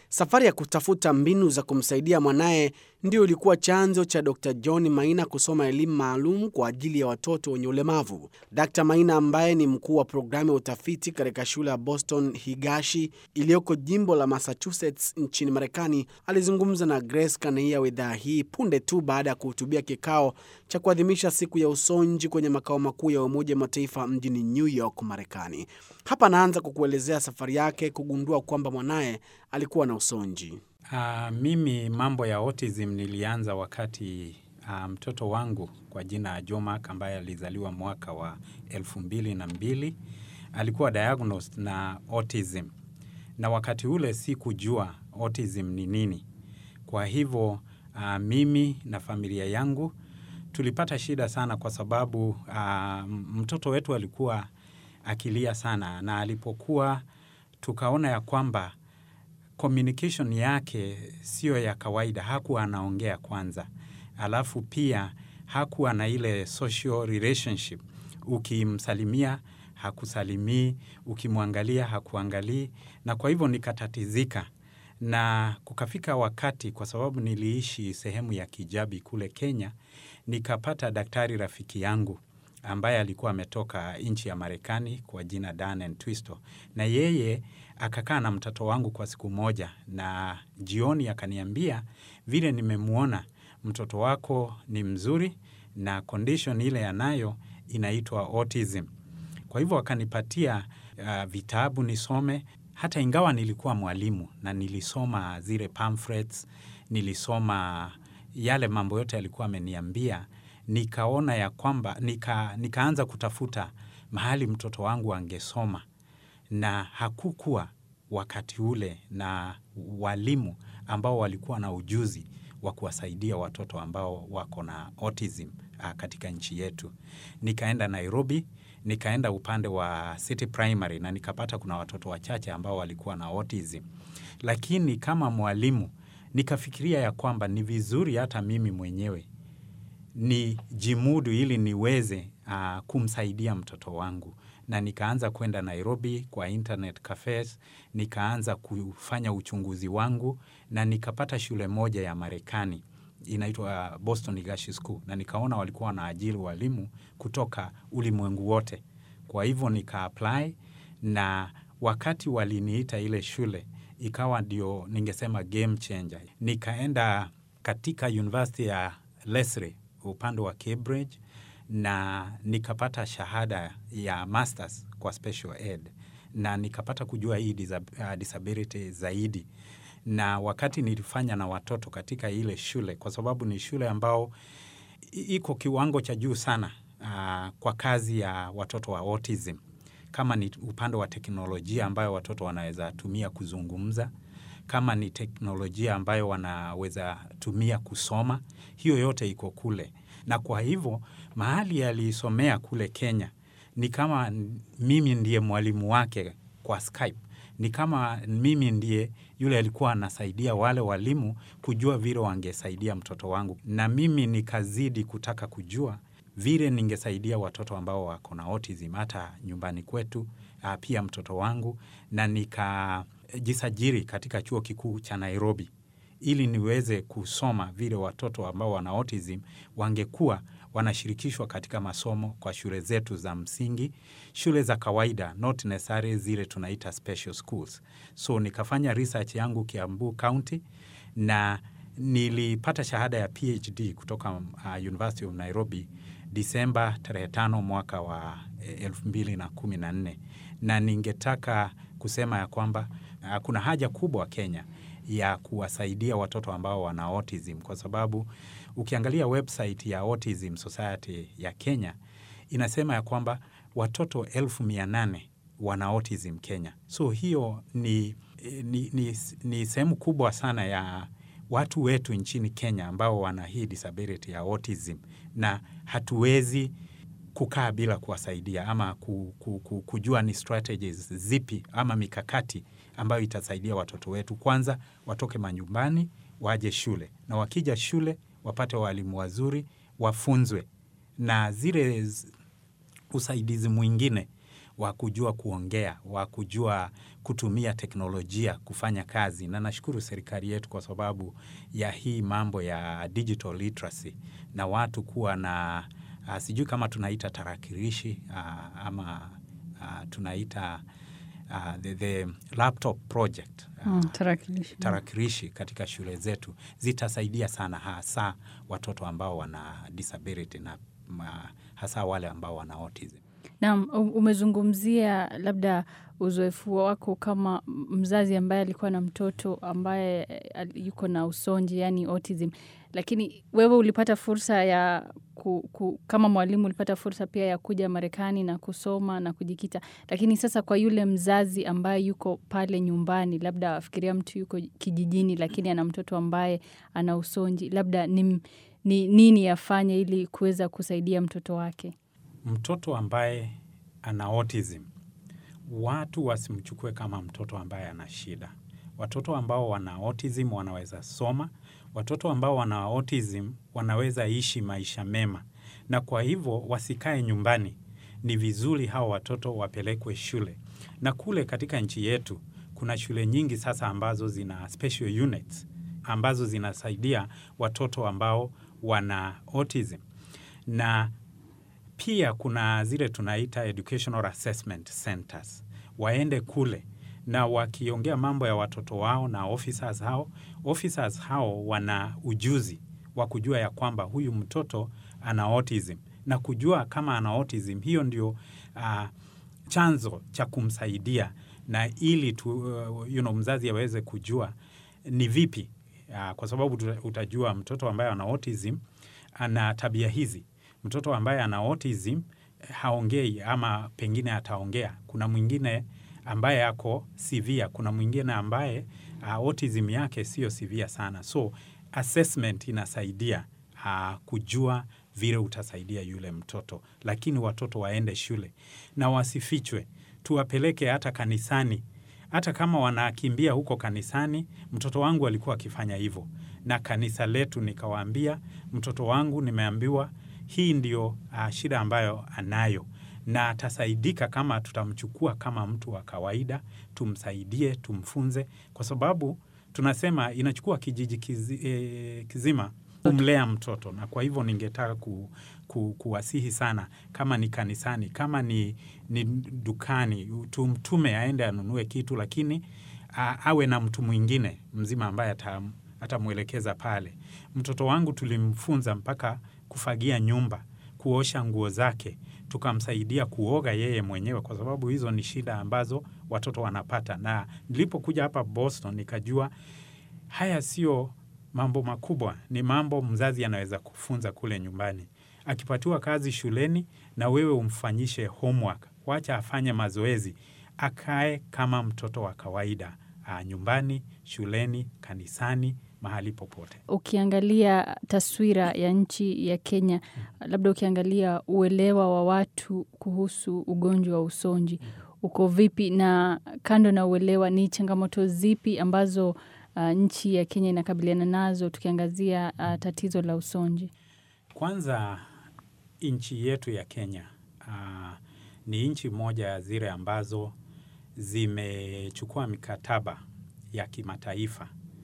Safari ya kutafuta mbinu za kumsaidia mwanaye ndio ilikuwa chanzo cha Dr. John Maina kusoma elimu maalum kwa ajili ya watoto wenye ulemavu. Dr. Maina ambaye ni mkuu wa programu ya utafiti katika shule ya Boston Higashi iliyoko jimbo la Massachusetts nchini Marekani alizungumza na Grace Kanaia wa idhaa hii punde tu baada ya kuhutubia kikao cha kuadhimisha siku ya usonji kwenye makao makuu ya Umoja wa Mataifa mjini New York, Marekani. Hapa anaanza kwa kuelezea safari yake kugundua kwamba mwanaye alikuwa na usonji. Uh, mimi mambo ya autism nilianza wakati uh, mtoto wangu kwa jina Jomak ambaye alizaliwa mwaka wa elfu mbili na mbili alikuwa diagnosed na autism, na wakati ule sikujua autism ni nini. Kwa hivyo uh, mimi na familia yangu tulipata shida sana, kwa sababu uh, mtoto wetu alikuwa akilia sana, na alipokuwa tukaona ya kwamba communication yake siyo ya kawaida, hakuwa anaongea kwanza, alafu pia hakuwa na ile social relationship. Ukimsalimia hakusalimii, ukimwangalia hakuangalii, na kwa hivyo nikatatizika, na kukafika wakati, kwa sababu niliishi sehemu ya Kijabi kule Kenya, nikapata daktari rafiki yangu ambaye alikuwa ametoka nchi ya Marekani kwa jina Dan and Twisto, na yeye akakaa na mtoto wangu kwa siku moja, na jioni akaniambia, vile nimemwona mtoto wako ni mzuri na condition ile anayo inaitwa autism. Kwa hivyo akanipatia uh, vitabu nisome, hata ingawa nilikuwa mwalimu na nilisoma zile pamphlets, nilisoma yale mambo yote alikuwa ameniambia, nikaona ya kwamba nika, nikaanza kutafuta mahali mtoto wangu angesoma na hakukuwa wakati ule na walimu ambao walikuwa na ujuzi wa kuwasaidia watoto ambao wako na autism uh, katika nchi yetu. Nikaenda Nairobi, nikaenda upande wa City Primary na nikapata kuna watoto wachache ambao walikuwa na autism, lakini kama mwalimu nikafikiria ya kwamba ni vizuri hata mimi mwenyewe ni jimudu ili niweze uh, kumsaidia mtoto wangu na nikaanza kwenda Nairobi kwa internet cafes, nikaanza kufanya uchunguzi wangu na nikapata shule moja ya Marekani inaitwa Boston Higashi School, na nikaona walikuwa wanaajiri walimu kutoka ulimwengu wote. Kwa hivyo nika apply, na wakati waliniita ile shule ikawa ndio ningesema game changer. Nikaenda katika University ya Lesley upande wa Cambridge na nikapata shahada ya masters kwa special ed na nikapata kujua hii disab- uh, disability zaidi, na wakati nilifanya na watoto katika ile shule, kwa sababu ni shule ambao i- iko kiwango cha juu sana uh, kwa kazi ya watoto wa autism, kama ni upande wa teknolojia ambayo watoto wanaweza tumia kuzungumza, kama ni teknolojia ambayo wanaweza tumia kusoma, hiyo yote iko kule na kwa hivyo mahali alisomea kule Kenya ni kama mimi ndiye mwalimu wake kwa Skype. Ni kama mimi ndiye yule alikuwa anasaidia wale walimu kujua vile wangesaidia mtoto wangu, na mimi nikazidi kutaka kujua vile ningesaidia watoto ambao wako na autism hata nyumbani kwetu, ah, pia mtoto wangu, na nikajisajili katika chuo kikuu cha Nairobi ili niweze kusoma vile watoto ambao wana autism wangekuwa wanashirikishwa katika masomo kwa shule zetu za msingi, shule za kawaida, not necessarily zile tunaita special schools. So nikafanya research yangu Kiambu County na nilipata shahada ya PhD kutoka uh, University of Nairobi Disemba tarehe tano mwaka wa elfu mbili na kumi na nne na ningetaka kusema ya kwamba uh, kuna haja kubwa Kenya ya kuwasaidia watoto ambao wana autism kwa sababu ukiangalia website ya Autism Society ya Kenya inasema ya kwamba watoto elfu mia nane wana autism Kenya. So hiyo ni, ni, ni, ni sehemu kubwa sana ya watu wetu nchini Kenya ambao wana hii disability ya autism, na hatuwezi kukaa bila kuwasaidia ama ku, ku, ku, kujua ni strategies zipi ama mikakati ambayo itasaidia watoto wetu. Kwanza watoke manyumbani waje shule, na wakija shule wapate walimu wazuri, wafunzwe na zile usaidizi mwingine wa kujua kuongea, wa kujua kutumia teknolojia kufanya kazi, na nashukuru serikali yetu kwa sababu ya hii mambo ya digital literacy na watu kuwa na uh, sijui kama tunaita tarakilishi uh, ama uh, tunaita uh, the, the laptop project uh, Mm, tarakilishi. tarakilishi katika shule zetu zitasaidia sana hasa watoto ambao wana disability na ma, hasa wale ambao wana autism. Naam, u- umezungumzia labda uzoefu wako kama mzazi ambaye alikuwa na mtoto ambaye eh, al- yuko na usonji, yani autism, lakini wewe ulipata fursa ya ku, ku, kama mwalimu ulipata fursa pia ya kuja Marekani na kusoma na kujikita, lakini sasa kwa yule mzazi ambaye yuko pale nyumbani, labda afikiria mtu yuko kijijini, lakini ana mtoto ambaye ana usonji, labda ni, ni nini afanye ili kuweza kusaidia mtoto wake? Mtoto ambaye ana autism, watu wasimchukue kama mtoto ambaye ana shida. Watoto ambao wana autism wanaweza soma, watoto ambao wana autism wanaweza ishi maisha mema, na kwa hivyo wasikae nyumbani. Ni vizuri hao watoto wapelekwe shule, na kule katika nchi yetu kuna shule nyingi sasa ambazo zina special units ambazo zinasaidia watoto ambao wana autism na pia kuna zile tunaita educational assessment centers, waende kule na wakiongea mambo ya watoto wao na officers hao, officers hao wana ujuzi wa kujua ya kwamba huyu mtoto ana autism na kujua kama ana autism, hiyo ndio uh, chanzo cha kumsaidia na ili tu, uh, you know, mzazi aweze kujua ni vipi uh, kwa sababu tuta- utajua mtoto ambaye ana autism ana tabia hizi. Mtoto ambaye ana autism eh, haongei ama pengine ataongea. Kuna mwingine ambaye ako severe, kuna mwingine ambaye uh, autism yake sio severe sana. So assessment inasaidia uh, kujua vile utasaidia yule mtoto, lakini watoto waende shule na wasifichwe, tuwapeleke hata kanisani hata kama wanakimbia huko kanisani. Mtoto wangu alikuwa akifanya hivyo, na kanisa letu nikawaambia, mtoto wangu nimeambiwa hii ndio uh, shida ambayo anayo, na atasaidika kama tutamchukua kama mtu wa kawaida, tumsaidie, tumfunze, kwa sababu tunasema inachukua kijiji kizi, eh, kizima kumlea mtoto, na kwa hivyo ningetaka ku, ku, kuwasihi sana, kama ni kanisani, kama ni, ni dukani, tumtume aende anunue kitu, lakini a, awe na mtu mwingine mzima ambaye atam, atamwelekeza pale. Mtoto wangu tulimfunza mpaka kufagia nyumba, kuosha nguo zake, tukamsaidia kuoga yeye mwenyewe, kwa sababu hizo ni shida ambazo watoto wanapata. Na nilipokuja hapa Boston nikajua haya sio mambo makubwa, ni mambo mzazi anaweza kufunza kule nyumbani. Akipatiwa kazi shuleni, na wewe umfanyishe homework, wacha afanye mazoezi, akae kama mtoto wa kawaida a, nyumbani, shuleni, kanisani, mahali popote. Ukiangalia taswira ya nchi ya Kenya, labda ukiangalia uelewa wa watu kuhusu ugonjwa wa usonji uko vipi, na kando na uelewa, ni changamoto zipi ambazo uh, nchi ya Kenya inakabiliana nazo tukiangazia uh, tatizo la usonji? Kwanza nchi yetu ya Kenya uh, ni nchi moja ya zile ambazo zimechukua mikataba ya kimataifa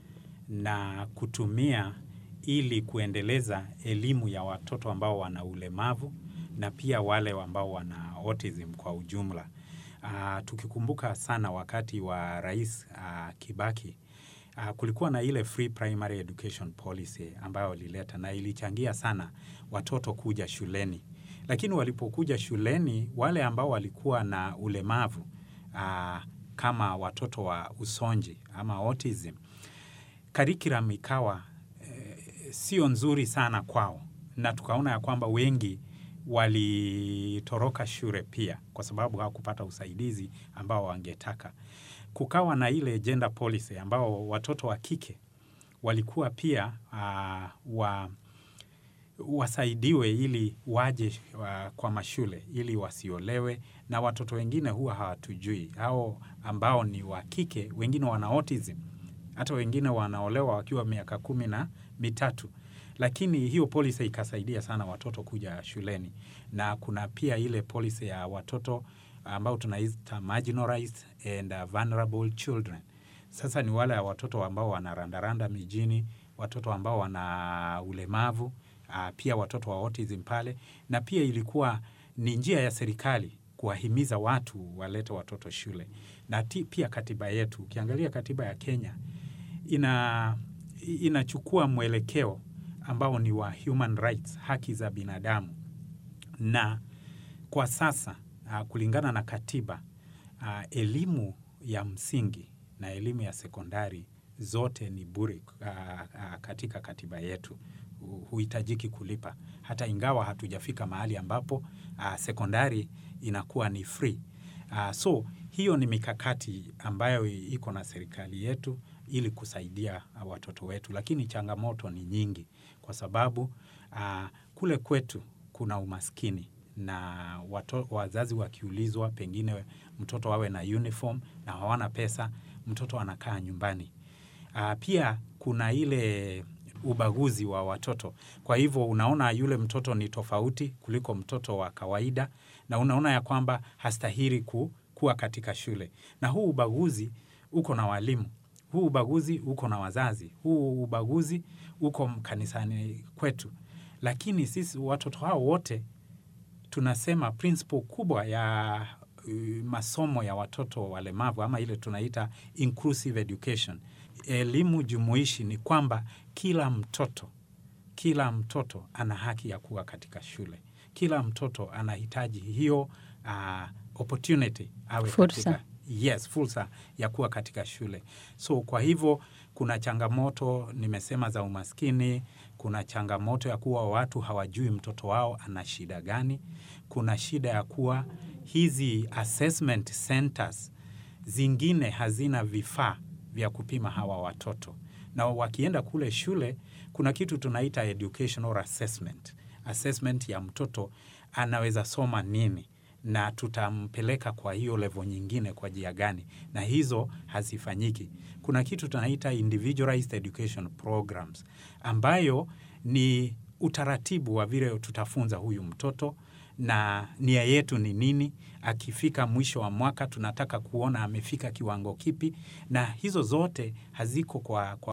na kutumia ili kuendeleza elimu ya watoto ambao wana ulemavu na pia wale ambao wana autism kwa ujumla. Uh, tukikumbuka sana wakati wa Rais uh, Kibaki uh, kulikuwa na ile free primary education policy ambayo walileta na ilichangia sana watoto kuja shuleni, lakini walipokuja shuleni wale ambao walikuwa na ulemavu uh, kama watoto wa usonji ama autism, curriculum ikawa eh, sio nzuri sana kwao, na tukaona ya kwamba wengi walitoroka shule pia kwa sababu hawakupata usaidizi ambao wangetaka. Kukawa na ile gender policy ambao watoto wa kike walikuwa pia uh, wa, wasaidiwe ili waje uh, kwa mashule ili wasiolewe, na watoto wengine huwa hawatujui hao ambao ni wa kike, wengine wana autism, hata wengine wanaolewa wakiwa miaka kumi na mitatu lakini hiyo policy ikasaidia sana watoto kuja shuleni, na kuna pia ile policy ya watoto ambao tunaita marginalized and uh, vulnerable children. Sasa ni wale watoto ambao wanarandaranda mijini, watoto ambao wana ulemavu, uh, pia watoto wa autism pale, na pia ilikuwa ni njia ya serikali kuwahimiza watu walete watoto shule, na ti, pia katiba yetu, ukiangalia katiba ya Kenya ina inachukua mwelekeo ambao ni wa human rights, haki za binadamu, na kwa sasa uh, kulingana na katiba uh, elimu ya msingi na elimu ya sekondari zote ni bure uh, uh, katika katiba yetu huhitajiki kulipa, hata ingawa hatujafika mahali ambapo uh, sekondari inakuwa ni free. Uh, so hiyo ni mikakati ambayo iko na serikali yetu ili kusaidia uh, watoto wetu, lakini changamoto ni nyingi kwa sababu uh, kule kwetu kuna umaskini na wato, wazazi wakiulizwa pengine mtoto awe na uniform na hawana pesa, mtoto anakaa nyumbani. Uh, pia kuna ile ubaguzi wa watoto. Kwa hivyo unaona yule mtoto ni tofauti kuliko mtoto wa kawaida, na unaona ya kwamba hastahili ku, kuwa katika shule. Na huu ubaguzi uko na walimu, huu ubaguzi uko na wazazi, huu ubaguzi uko kanisani kwetu. Lakini sisi watoto hao wote tunasema principle kubwa ya uh, masomo ya watoto walemavu ama ile tunaita inclusive education, elimu jumuishi, ni kwamba kila mtoto kila mtoto ana haki ya kuwa katika shule. Kila mtoto anahitaji hiyo uh, opportunity awe Fursa. katika yes, fursa ya kuwa katika shule. So kwa hivyo kuna changamoto nimesema za umaskini, kuna changamoto ya kuwa watu hawajui mtoto wao ana shida gani, kuna shida ya kuwa hizi assessment centers zingine hazina vifaa vya kupima hawa watoto, na wakienda kule shule kuna kitu tunaita educational assessment, assessment ya mtoto anaweza soma nini na tutampeleka kwa hiyo level nyingine kwa njia gani, na hizo hazifanyiki. Kuna kitu tunaita individualized education programs ambayo ni utaratibu wa vile tutafunza huyu mtoto na nia yetu ni nini. Akifika mwisho wa mwaka tunataka kuona amefika kiwango kipi, na hizo zote haziko kwa, kwa